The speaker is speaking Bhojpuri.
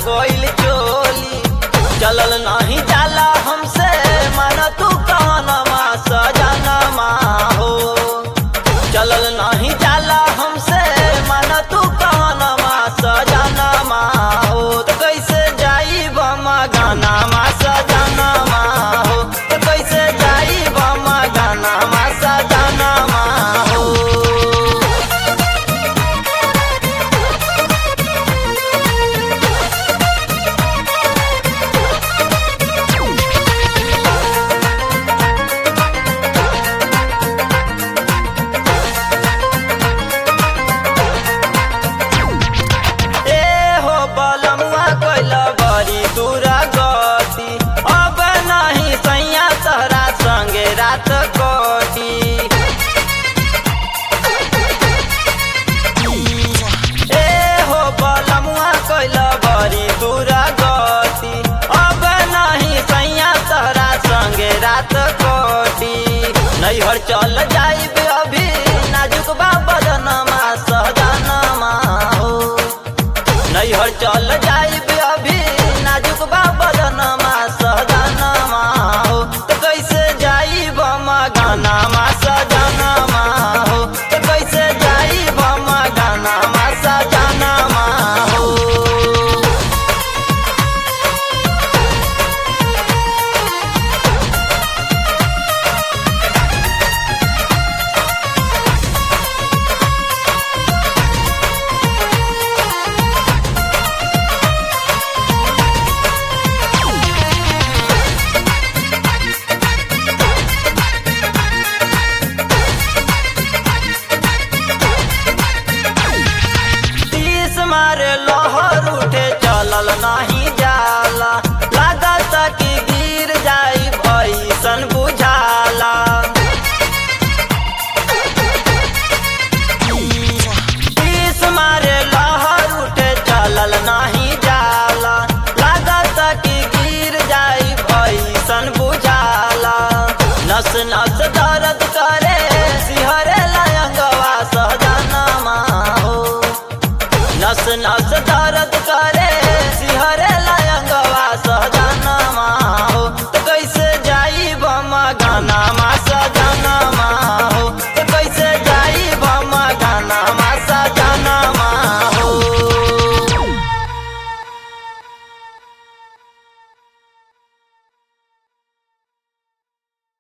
गोइल चोली चलल नहीं जाला हमसे मन तू कहनमा सजनमा हो चलल नहीं जाला हमसे मन तू कहनमा सजनमा हो तो कैसे जाई बमा गानामा सजनमा हो तो कैसे जाई बमा गानामा सजनमा हो ए हो बलमुआ कैला बड़ी दूरा गति अब नहीं सैया तहरा संगे रात कटी ए हो बलमुआ कैला बड़ी दूरा गति अब नहीं सैया तहरा संगे रात कटी नैहर चल जाइब अभी नाजुक बा बदनमा सहजनमा हो नैहर चल जाइब अभी